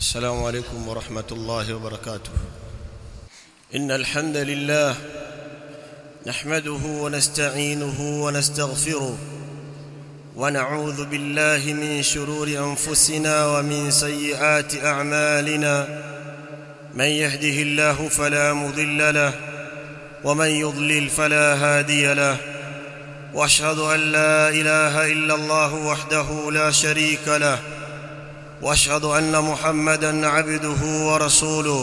السلام عليكم ورحمة الله وبركاته إن الحمد لله نحمده ونستعينه ونستغفره ونعوذ بالله من شرور أنفسنا ومن سيئات أعمالنا من يهده الله فلا مضل له ومن يضلل فلا هادي له واشهد ان لا اله الا الله وحده لا شريك له واشهد ان محمدا عبده ورسوله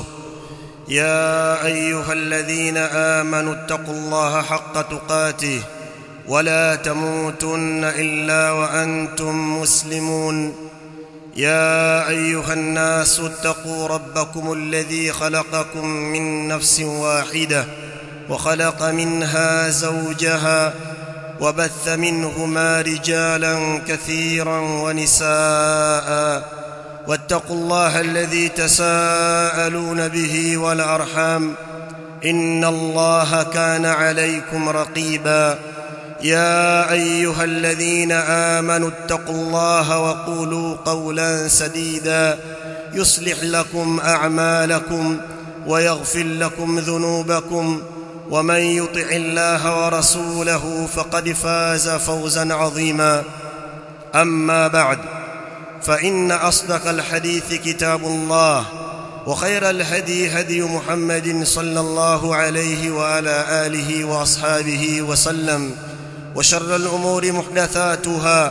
يا ايها الذين امنوا اتقوا الله حق تقاته ولا تموتن الا وانتم مسلمون يا ايها الناس اتقوا ربكم الذي خلقكم من نفس واحده وخلق منها زوجها وبث منهما رجالا كثيرا ونساء واتقوا الله الذي تساءلون به والارحام ان الله كان عليكم رقيبا يا ايها الذين امنوا اتقوا الله وقولوا قولا سديدا يصلح لكم اعمالكم ويغفر لكم ذنوبكم ومن يطع الله ورسوله فقد فاز فوزا عظيما اما بعد فان اصدق الحديث كتاب الله وخير الهدي هدي محمد صلى الله عليه وعلى اله واصحابه وسلم وشر الامور محدثاتها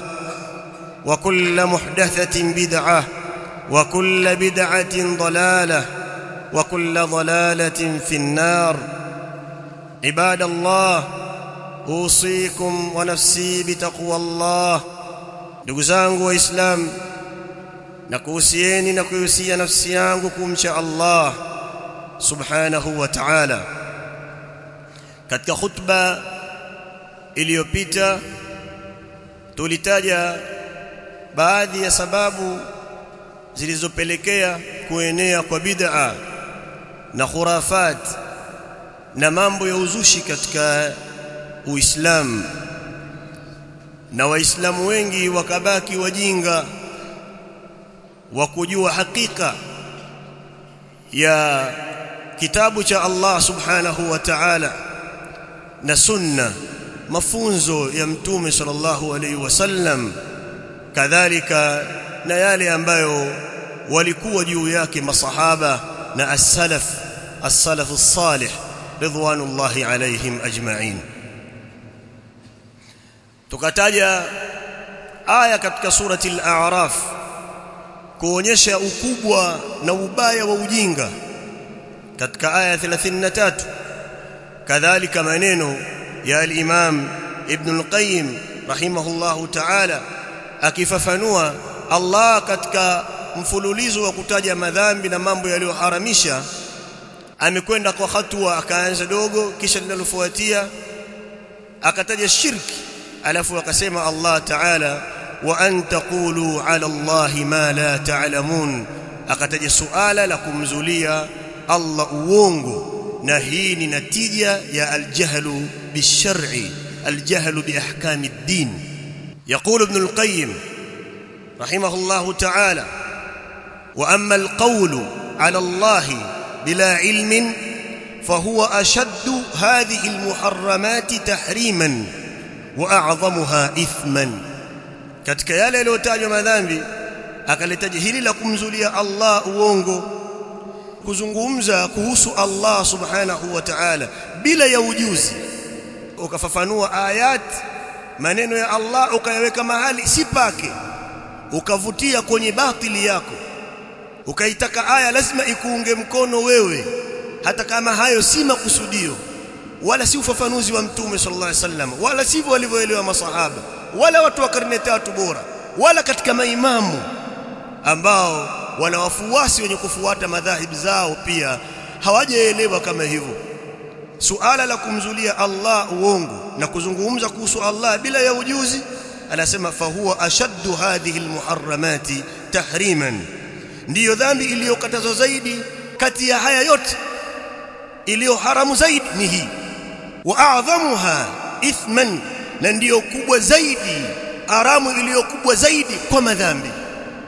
وكل محدثه بدعه وكل بدعه ضلاله وكل ضلاله في النار عباد الله اوصيكم ونفسي بتقوى الله ndugu zangu waislamu na kuhusieni na kuhusia nafsi yangu kumcha Allah subhanahu wa ta'ala katika khutba iliyopita tulitaja baadhi ya sababu zilizopelekea kuenea kwa bid'a na khurafat na mambo ya uzushi katika Uislamu na waislamu wengi wakabaki wajinga wa kujua hakika ya kitabu cha Allah subhanahu wa ta'ala na sunna mafunzo ya mtume sallallahu alaihi wasallam kadhalika na yale ambayo walikuwa juu yake masahaba na as-salaf as-salaf as-salih ridwanullahi alaihim ajma'in tukataja aya katika surati al-a'raf kuonyesha ukubwa na ubaya wa ujinga katika aya 33 kadhalika maneno ya al-imam ibn al-qayyim rahimahullahu ta'ala akifafanua Allah katika mfululizo wa kutaja madhambi na mambo yaliyoharamisha amekwenda kwa hatua akaanza dogo kisha linalofuatia akataja shirki alafu akasema Allah Ta'ala wa an taqulu 'ala Allahi ma la ta'lamun akataja suala la kumzulia Allah uongo na hii ni natija ya aljahlu bishar'i aljahlu biahkami ad-din يقول ابن القيم رحمه الله تعالى واما القول على الله بلا علم فهو اشد هذه المحرمات تحريما واعظمها اثما katika yale yaliyotajwa madhambi akalitaja hili la kumzulia Allah uongo kuzungumza kuhusu Allah subhanahu wa ta'ala bila ya ujuzi ukafafanua ayat maneno ya Allah ukayaweka mahali si pake ukavutia kwenye batili yako ukaitaka aya lazima ikuunge mkono wewe hata kama hayo si makusudio wala si ufafanuzi wa mtume sallallahu alaihi wasallam wala sivyo walivyoelewa masahaba wala watu wa karne tatu bora wala katika maimamu ambao wana wafuasi wenye kufuata madhahibu zao pia hawajaelewa kama hivyo suala la kumzulia Allah uongo na kuzungumza kuhusu Allah bila ya ujuzi anasema fahuwa ashaddu hadhihi almuharramati tahriman ndiyo dhambi iliyokatazwa zaidi kati ya haya yote iliyo haramu zaidi ni hii wa a'dhamuha ithman na ndiyo kubwa zaidi haramu iliyo kubwa zaidi kwa madhambi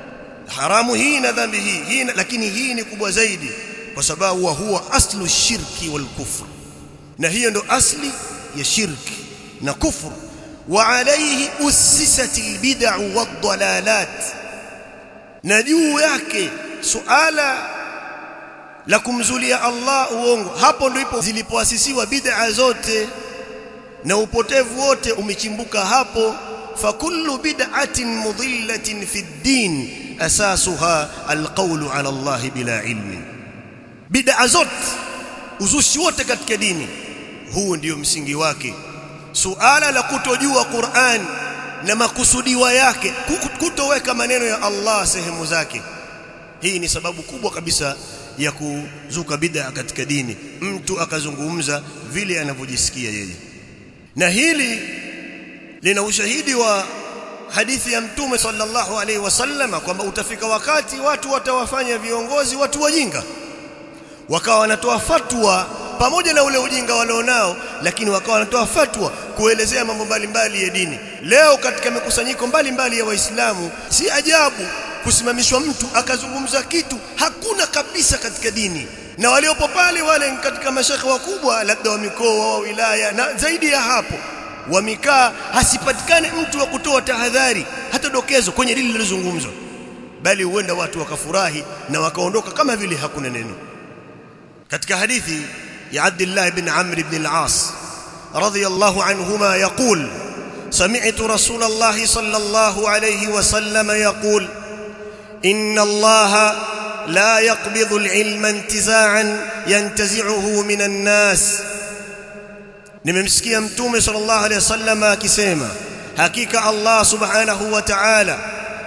haramu hii na dhambi hii hii lakini hii ni kubwa zaidi kwa sababu wa huwa aslu shirki wal kufr na hiyo ndo asli ya shirki na kufru wa alayhi ussisat albid'u wad-dalalat na juu yake suala la kumzulia Allah uongo hapo ndipo zilipoasisiwa bid'a zote na upotevu wote umechimbuka hapo fakullu bid'atin mudhillatin fi ad-din asasuha alqawlu ala Allah bila ilmi bid'a zote uzushi wote katika dini huu ndio msingi wake suala la kutojua Qur'an na makusudiwa yake kutoweka maneno ya Allah sehemu zake hii ni sababu kubwa kabisa ya kuzuka bid'a katika dini mtu akazungumza vile anavyojisikia yeye na hili lina ushahidi wa hadithi ya mtume sallallahu alaihi wasallam kwamba utafika wakati watu watawafanya viongozi watu wajinga wakawa wanatoa fatwa pamoja na ule ujinga walionao lakini wakawa wanatoa fatwa kuelezea mambo mbalimbali ya dini leo katika mikusanyiko mbalimbali ya waislamu si ajabu kusimamishwa mtu akazungumza kitu hakuna kabisa katika dini na waliopo pale wale katika mashekhe wakubwa labda wa mikoa wa wilaya na zaidi ya hapo wamekaa hasipatikane mtu wa kutoa tahadhari hata dokezo kwenye dini lilozungumzwa bali huenda watu wakafurahi na wakaondoka kama vile hakuna neno katika hadithi ya Abdullah ibn Amr ibn al-As radiyallahu anhuma yaqul سمعت رسول الله صلى الله عليه وسلم يقول إن الله لا يقبض العلم انتزاعا ينتزعه من الناس nimemsikia mtume sallallahu alaihi wasallam akisema hakika Allah subhanahu wa ta'ala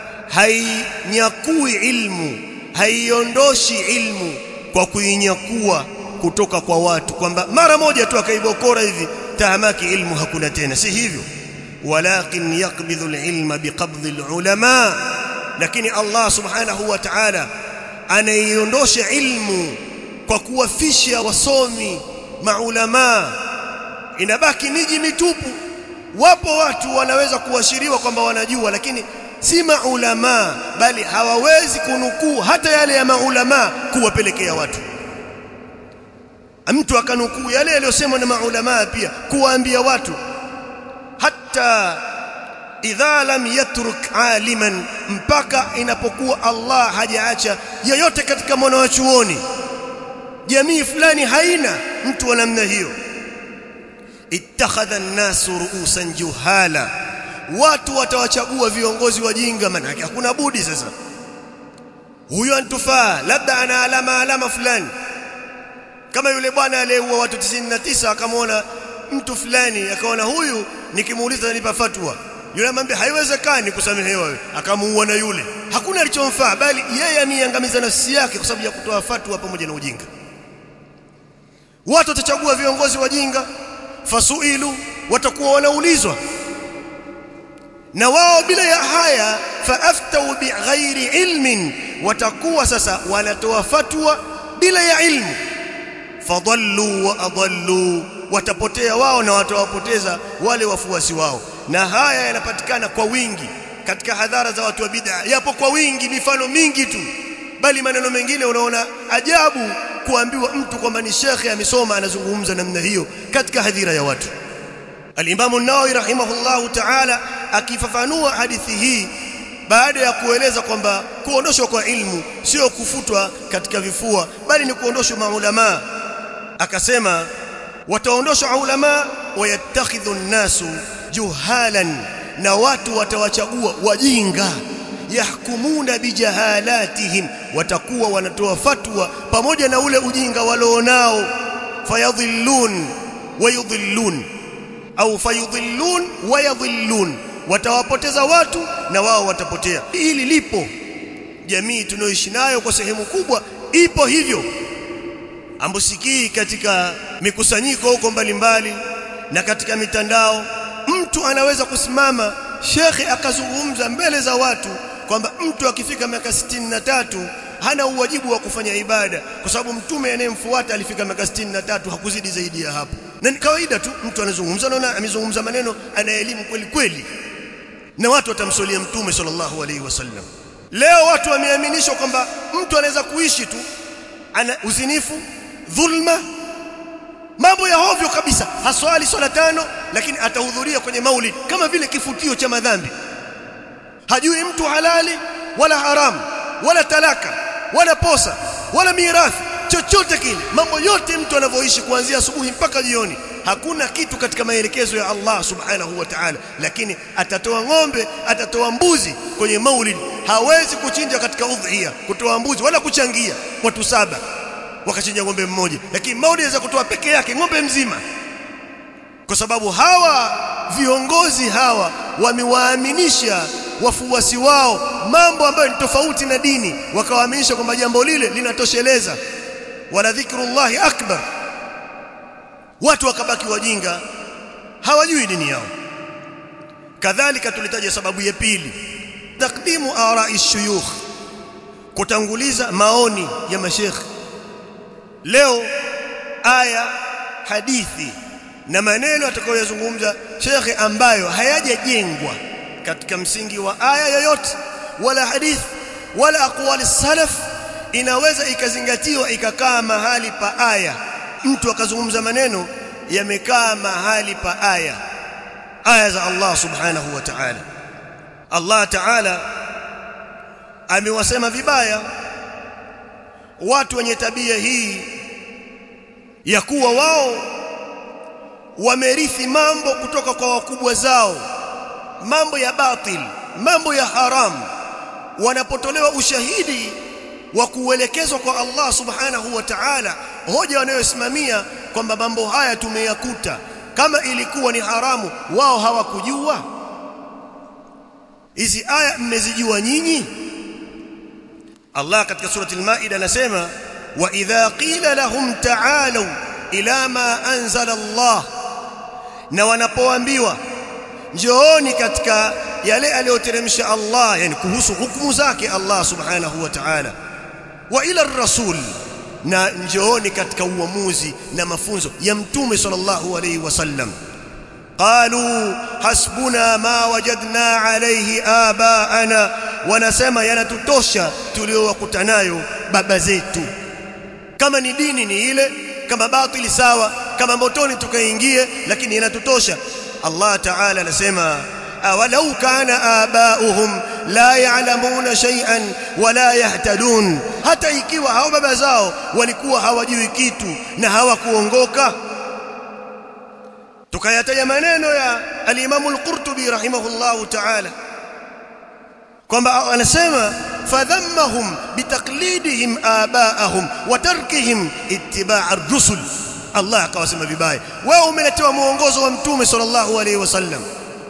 hainyakui ilmu haiondoshi ilmu kwa kuinyakua kutoka kwa watu kwamba mara moja tu akaibokora hivi tahamaki ilmu hakuna tena si hivyo walakin yaqbidhu alilma biqabdhi alulama lakini Allah subhanahu wa ta'ala anaiondosha ilmu kwa kuwafisha wasomi maulama inabaki miji mitupu wapo watu wanaweza kuashiriwa kwamba wanajua lakini si maulama bali hawawezi kunukuu hata yale ya maulama kuwapelekea watu mtu akanukuu yale yaliyosemwa na maulama pia kuwaambia watu hata idha lam yatruk aliman mpaka inapokuwa Allah hajaacha yoyote katika mwana wa chuoni jamii fulani haina mtu wa namna hiyo ittakhadha an-nasu ru'usan juhala watu watawachagua viongozi wajinga manake hakuna budi sasa huyo antufaa labda ana alama alama fulani kama yule bwana aliyeua watu 99 akamwona mtu fulani akaona huyu nikimuuliza nipa fatwa yule amwambia haiwezekani kusamehewa wewe akamuua na yule hakuna alichomfaa bali yeye amiangamiza nafsi yake kwa sababu ya kutoa fatwa pamoja na ujinga watu watachagua viongozi wajinga fasuilu watakuwa wanaulizwa na wao bila ya haya faaftau bighairi ilmin watakuwa sasa wanatoa fatwa bila ya ilmu fadallu wa adallu watapotea wao na watawapoteza wale wafuasi wao na haya yanapatikana kwa wingi katika hadhara za watu wa bid'a yapo kwa wingi mifano mingi tu bali maneno mengine unaona ajabu kuambiwa mtu kwamba ni shekhe amesoma anazungumza namna hiyo katika hadhira ya watu Al-Imam an-Nawawi rahimahullahu ta'ala akifafanua hadithi hii baada ya kueleza kwamba kuondoshwa kwa ilmu sio kufutwa katika vifua bali ni kuondoshwa maulama akasema wataondoshwa ulama wayattakhidhu an-nasu juhalan na watu watawachagua wajinga yahkumuna bijahalatihim watakuwa wanatoa fatwa pamoja na ule ujinga walionao fayadhillun wayudhillun au fayudhillun wayadhillun watawapoteza watu na wao watapotea hili lipo jamii tunayoishi nayo kwa sehemu kubwa ipo hivyo ambusikii katika mikusanyiko huko mbalimbali na katika mitandao mtu anaweza kusimama shekhe akazungumza mbele za watu kwamba mtu akifika miaka tatu hana uwajibu wa kufanya ibada kwa sababu mtume anayemfuata alifika miaka tatu hakuzidi zaidi ya hapo na ni kawaida tu mtu anazungumza naona amezungumza maneno ana elimu kweli kweli na watu watamsolia mtume sallallahu alaihi wasallam leo watu wameaminishwa kwamba mtu anaweza kuishi tu ana uzinifu dhulma mambo ya hovyo kabisa haswali swala tano lakini atahudhuria kwenye maulid kama vile kifutio cha madhambi hajui mtu halali wala haramu wala talaka wala posa wala mirathi chochote kile mambo yote mtu anavyoishi kuanzia asubuhi mpaka jioni hakuna kitu katika maelekezo ya Allah subhanahu wa ta'ala lakini atatoa ng'ombe atatoa mbuzi kwenye maulid hawezi kuchinja katika udhiya kutoa mbuzi wala kuchangia watu saba wakachinja ng'ombe mmoja lakini maulid inaweza kutoa peke yake ng'ombe mzima kwa sababu hawa viongozi hawa wamewaaminisha wafuasi wao mambo ambayo ni tofauti na dini wakawaaminisha kwamba jambo lile linatosheleza wala dhikrullahi akbar watu wakabaki wajinga hawajui dini yao kadhalika tulitaja sababu ya pili takdimu arai shuyukh kutanguliza maoni ya mashekhi leo aya hadithi na maneno atakayozungumza shekhe ambayo hayajajengwa katika msingi wa aya yoyote wala hadithi wala aqwali salaf inaweza ikazingatiwa ikakaa mahali pa aya mtu akazungumza maneno yamekaa mahali pa aya aya za Allah subhanahu wa ta'ala Allah ta'ala amewasema vibaya watu wenye tabia hii ya kuwa wao wamerithi mambo kutoka kwa wakubwa zao mambo ya batil mambo ya haramu wanapotolewa ushahidi wa kuelekezwa kwa Allah subhanahu wa ta'ala hoja wanayosimamia kwamba mambo haya tumeyakuta kama ilikuwa ni haramu wao hawakujua hizi aya mmezijua nyinyi Allah katika surati al-Maida anasema wa idha qila lahum ta'alu ila ma anzala Allah na wanapoambiwa njooni katika yale aliyoteremsha Allah yani kuhusu hukumu zake Allah subhanahu wa ta'ala wa ila ar-rasul na njooni katika uamuzi na mafunzo ya mtume sallallahu alayhi wasallam qalu hasbuna ma wajadna alayhi abaana wanasema yanatutosha tuliowakuta nayo baba zetu kama ni dini ni ile kama batili sawa kama motoni tukaingie lakini yanatutosha Allah ta'ala anasema awalau kana abauhum la ya'lamuna shay'an wala yahtadun hata ikiwa hao baba zao walikuwa hawajui kitu na hawakuongoka tukayataja maneno ya al-Imam al-Qurtubi rahimahullahu ta'ala kwamba anasema fadhammahum bitaqlidihim abaahum wa tarkihim ittiba' ar-rusul Allah akawasema vibaya wewe umeletewa muongozo wa mtume sallallahu alaihi wasallam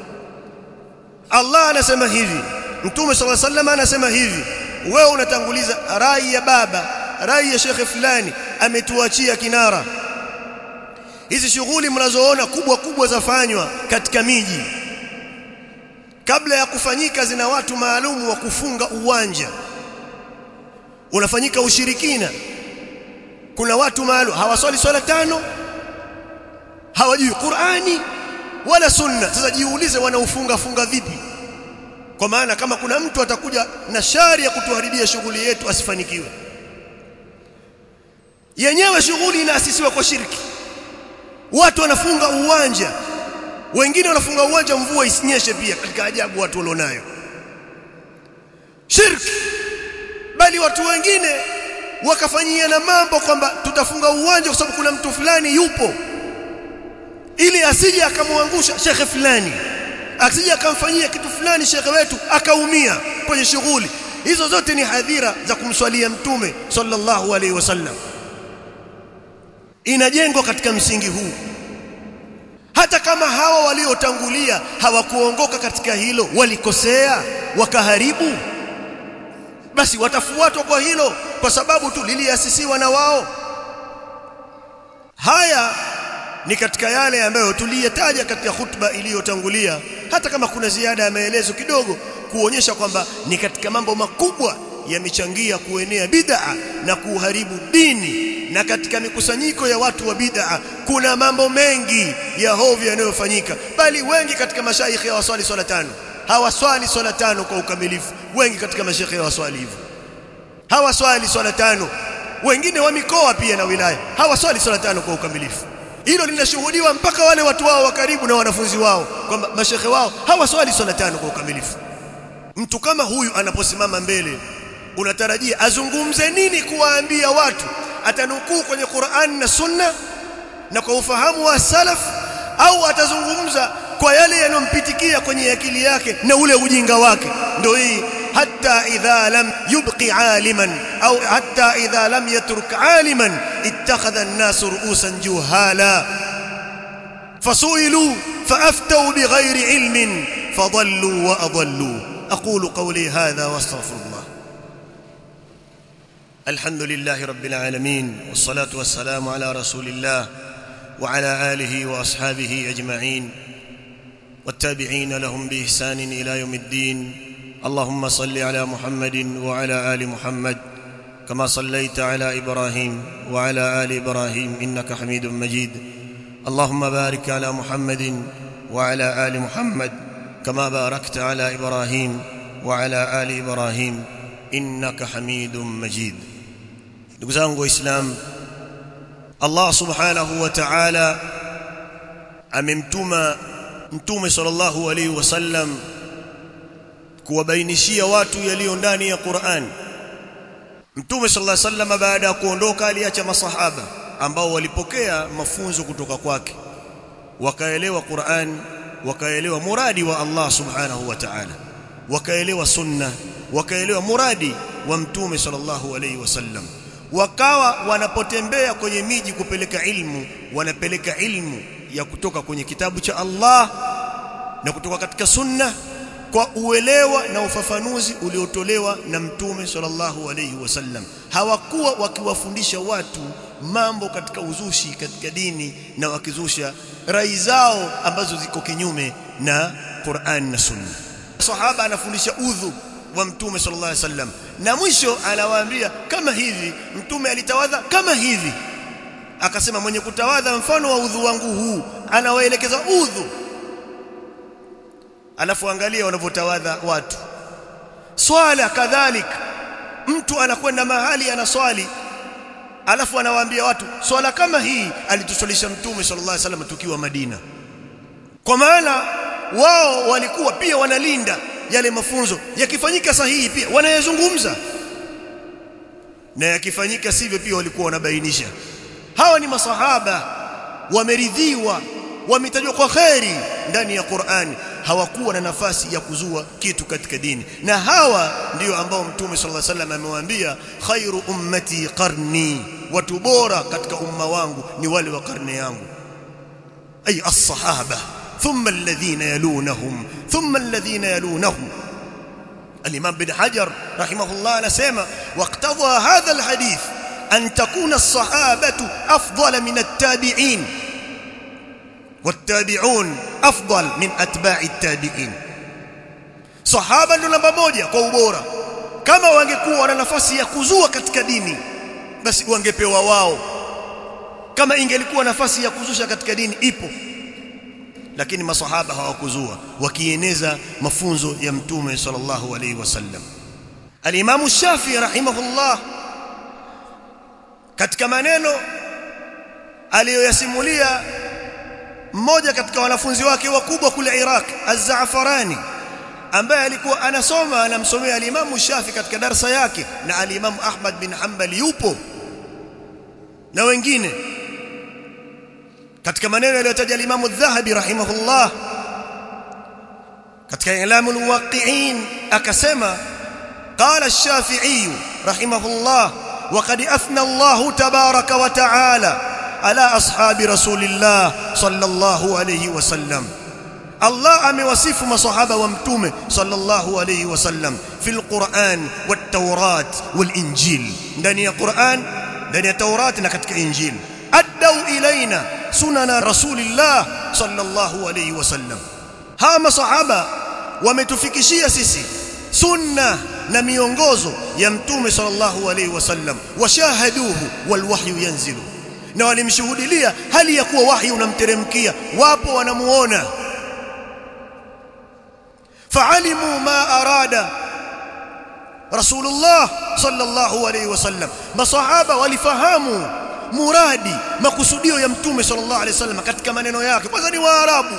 Allah anasema hivi mtume sallallahu alaihi wasallam anasema hivi wewe unatanguliza rai ya baba rai ya shekhe fulani ametuachia kinara hizi shughuli mnazoona kubwa kubwa zafanywa katika miji kabla ya kufanyika zina watu maalumu wa kufunga uwanja unafanyika ushirikina kuna watu maalum hawaswali swala tano hawajui Qur'ani wala sunna sasa jiulize wanaufunga funga vipi kwa maana kama kuna mtu atakuja na shari ya kutuharibia shughuli yetu asifanikiwe yenyewe shughuli inaasisiwa kwa shirki watu wanafunga uwanja wengine wanafunga uwanja mvua isinyeshe pia katika ajabu watu walionayo shirki bali watu wengine wakafanyia na mambo kwamba tutafunga uwanja kwa sababu kuna mtu fulani yupo ili asije akamwangusha shekhe fulani asije akamfanyia kitu fulani shekhe wetu akaumia kwenye shughuli hizo zote ni hadhira za kumswalia mtume sallallahu alaihi wasallam inajengwa katika msingi huu hata kama hawa waliotangulia hawakuongoka katika hilo walikosea wakaharibu basi watafuatwa kwa hilo kwa sababu tu liliasisiwa na wao haya ni katika yale ambayo tuliyataja katika khutba iliyotangulia hata kama kuna ziada ya maelezo kidogo kuonyesha kwamba ni katika mambo makubwa yamechangia kuenea bid'a na kuharibu dini na katika mikusanyiko ya watu wa bid'a kuna mambo mengi ya hovyo yanayofanyika bali wengi katika mashaikhi hawaswali swala tano hawaswali swala tano kwa ukamilifu wengi katika mashekhe hawaswali hivyo hawaswali swala tano wengine wa mikoa pia na wilaya hawaswali swala tano kwa ukamilifu hilo linashuhudiwa mpaka wale watu wao wa karibu na wanafunzi wao kwamba mashekhe wao hawaswali swala tano kwa ukamilifu mtu kama huyu anaposimama mbele unatarajia azungumze nini kuwaambia watu atanukuu kwenye Qur'an na Sunna na kwa ufahamu wa salaf au atazungumza kwa yale yanompitikia kwenye akili yake na ule ujinga wake ndio hii hatta idha lam yubqi aliman au hatta idha lam yatruk aliman ittakhadha an-nas ru'usan juhala fasuilu faaftau bighairi ilmin fadallu wa adallu aqulu qawli hadha wastaghfirullah الحمد لله رب العالمين والصلاة والسلام على رسول الله وعلى آله وأصحابه أجمعين والتابعين لهم بإحسان إلى يوم الدين اللهم صل على محمد وعلى آل محمد كما صليت على إبراهيم وعلى آل إبراهيم إنك حميد مجيد اللهم بارك على محمد وعلى آل محمد كما باركت على إبراهيم وعلى آل إبراهيم إنك حميد مجيد ndugu zangu waislamu Allah subhanahu wa ta'ala amemtuma mtume sallallahu alaihi wasallam kuwabainishia watu yaliyo ndani ya Qur'an mtume sallallahu alaihi wasallam baada ya kuondoka aliacha masahaba ambao walipokea mafunzo kutoka kwake wakaelewa Qur'an wakaelewa muradi wa Allah subhanahu wa ta'ala wakaelewa sunna wakaelewa muradi wa mtume sallallahu alaihi wasallam wakawa wanapotembea kwenye miji kupeleka ilmu wanapeleka ilmu ya kutoka kwenye kitabu cha Allah na kutoka katika sunna kwa uelewa na ufafanuzi uliotolewa na mtume sallallahu alayhi wasallam hawakuwa wakiwafundisha watu mambo katika uzushi katika dini na wakizusha rai zao ambazo ziko kinyume na Qur'an na sunna sahaba anafundisha udhu wa mtume sallallahu alaihi wasallam na mwisho anawaambia kama hivi mtume alitawadha kama hivi akasema mwenye kutawadha mfano wa udhu wangu huu anawaelekeza udhu alafu angalia wanavyotawadha watu swala kadhalika mtu anakwenda mahali anaswali alafu anawaambia watu swala kama hii alituswalisha mtume sallallahu alaihi wasallam tukiwa Madina kwa maana wao walikuwa pia wanalinda yale mafunzo yakifanyika sahihi pia wanayazungumza na yakifanyika sivyo pia walikuwa wanabainisha hawa ni masahaba wameridhiwa wametajwa kwa kheri ndani ya Qur'ani hawakuwa na nafasi ya kuzua kitu katika dini na hawa ndio ambao mtume sallallahu alaihi wasallam amewaambia khairu ummati qarni watu bora katika umma wangu ni wale wa karne yangu ay as-sahaba ثم الذين يلونهم ثم الذين يلونهم الإمام بن حجر رحمه الله نسمى واقتضى هذا الحديث أن تكون الصحابة أفضل من التابعين والتابعون أفضل من أتباع التابعين صحابة namba moja kwa ubora kama wangekuwa na nafasi ya kuzua katika dini basi wangepewa wao kama ingelikuwa nafasi ya kuzusha katika dini ipo lakini masahaba hawakuzua wakieneza mafunzo ya mtume sallallahu alaihi wasallam al-Imam Shafi rahimahullah katika maneno aliyoyasimulia mmoja katika wanafunzi wake wakubwa kule Iraq Az-Za'farani ambaye alikuwa anasoma anamsomea al-Imam Shafi katika darasa yake na al-Imam Ahmad bin Hanbal yupo na wengine katika maneno yaliyotaja al-Imam Adh-Dhahabi rahimahullah katika Ilamul Waqi'in akasema قال الشافعي رحمه الله وقد أثنى الله تبارك وتعالى على أصحاب رسول الله صلى الله عليه وسلم الله أموصف مصحابة ومتومة صلى الله عليه وسلم في القرآن والتوراة والإنجيل دنيا قرآن دنيا توراة نكتك إنجيل أدوا إلينا سنن رسول الله صلى الله عليه وسلم ها مصحابة ومتفكشية سيسي سنة na miongozo ya mtume sallallahu alaihi wasallam washahaduhu walwahyu yanzilu na walimshuhudilia hali ya kuwa wahyi unamteremkia wapo wanamuona faalimu ma arada rasulullah sallallahu alayhi wasallam masahaba walifahamu muradi makusudio ya mtume sallallahu alayhi wasallam katika maneno yake kwanza ni waarabu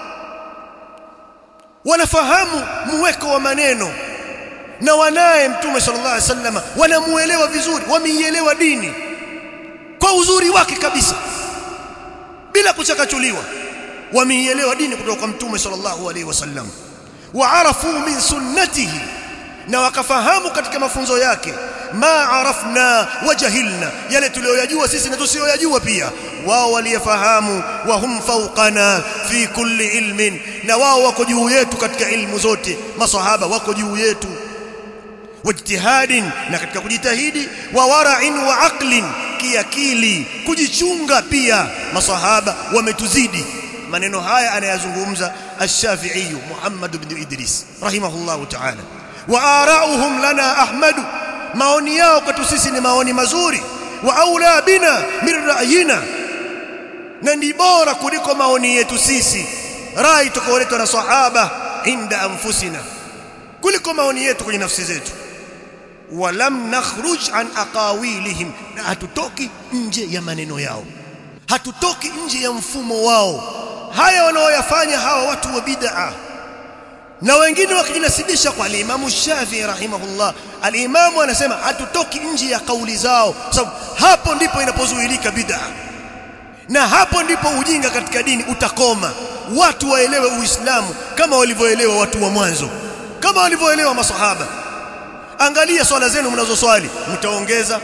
wanafahamu muweko wa maneno na wanaye mtume sallallahu alaihi wasallam wanamuelewa vizuri wameielewa dini kwa uzuri wake kabisa bila kuchakachuliwa wameielewa dini kutoka kwa mtume sallallahu alaihi wasallam waarafu min sunnatihi na wakafahamu katika mafunzo yake ma arafna wajahilna yale tuliyoyajua sisi na tusiyoyajua pia wao waliyafahamu wa hum fawqana fi kulli ilmin na wao wako juu yetu katika ilmu zote masahaba wako juu yetu wajtihadin na katika kujitahidi wa wara'in wa aqlin kiakili kujichunga pia masahaba wametuzidi maneno haya anayazungumza ash-Shafi'i Muhammad ibn Idris rahimahullahu ta'ala wa ara'uhum lana ahmadu maoni yao kwetu sisi ni maoni mazuri wa aula bina min ra'yina na ni bora kuliko maoni yetu sisi rai tukoletwa na sahaba inda anfusina kuliko maoni yetu kwenye nafsi zetu walam nakhruj an aqawilihim na hatutoki nje ya maneno yao hatutoki nje ya mfumo wao haya wanaoyafanya hawa watu wa bid'a na wengine wakijinasibisha kwa alimamu Shafi'i rahimahullah alimamu anasema hatutoki nje ya kauli zao sababu hapo ndipo inapozuilika bid'a na hapo ndipo ujinga katika dini utakoma watu waelewe uislamu kama walivyoelewa watu wa mwanzo kama walivyoelewa masahaba angalia swala zenu mnazoswali mtaongeza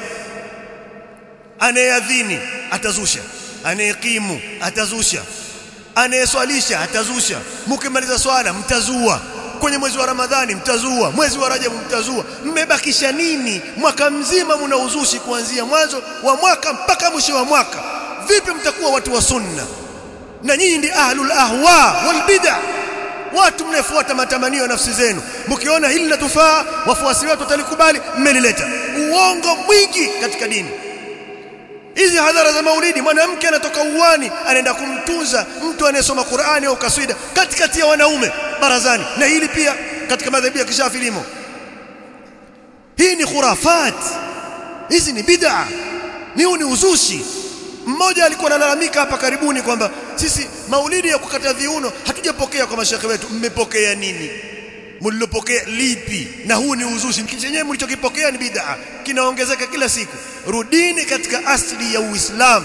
anayeadhini atazusha anayekimu atazusha anayeswalisha atazusha mkimaliza swala mtazua kwenye mwezi wa Ramadhani mtazua mwezi wa Rajabu mtazua mmebakisha nini mwaka mzima mna uzushi kuanzia mwanzo wa mwaka mpaka mwisho wa mwaka vipi mtakuwa watu wa sunna na nyinyi ndi ahlul ahwa wal bid'ah watu mnafuata matamanio ya nafsi zenu mkiona hili linatufaa wafuasi wetu watalikubali mmelileta uongo mwingi katika dini hizi hadhara za maulidi mwanamke anatoka uwani anaenda kumtunza mtu anayesoma Qur'ani au kaswida katikati ya wanaume barazani na hili pia katika madhehebu ya kishafi limo hii ni khurafat hizi ni bid'a ni ni uzushi mmoja alikuwa analalamika hapa karibuni kwamba sisi maulidi ya kukata viuno hatujapokea kwa mashekhe wetu mmepokea nini mlilopokea lipi na huu ni uzushi chenyewe mlichokipokea ni bid'a kinaongezeka kila siku rudini katika asili ya uislamu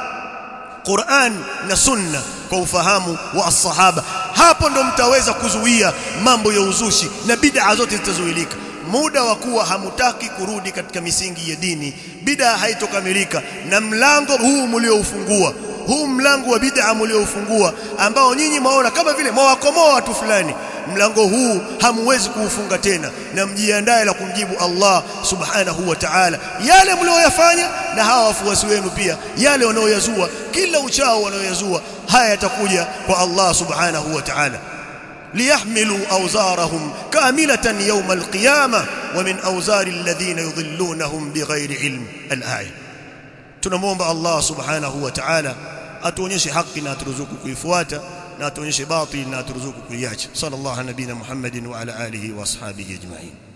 Qur'an na sunna kwa ufahamu wa as-sahaba hapo ndo mtaweza kuzuia mambo ya uzushi na bid'a zote zitazuilika muda wa kuwa hamutaki kurudi katika misingi ya dini bid'a haitokamilika na mlango huu mlioufungua huu mlango wa bid'a mlioufungua ambao nyinyi mwaona kama vile mwawakomoa watu fulani mlango huu hamuwezi kuufunga tena na mjiandae la kumjibu Allah subhanahu wa ta'ala yale mlioyafanya na hawa wafuasi wenu pia yale wanaoyazua kila uchao wanaoyazua haya yatakuja kwa Allah subhanahu wa ta'ala ليحملوا أوزارهم كاملة يوم القيامة ومن أوزار الذين يضلونهم بغير علم الآية tunamwomba Allah subhanahu wa ta'ala atuonyeshe haki na aturuzuku kuifuata na atuonyeshe batil na aturuzuku kuiacha sallallahu nabina Muhammadin wa ala alihi wa ashabihi ajma'in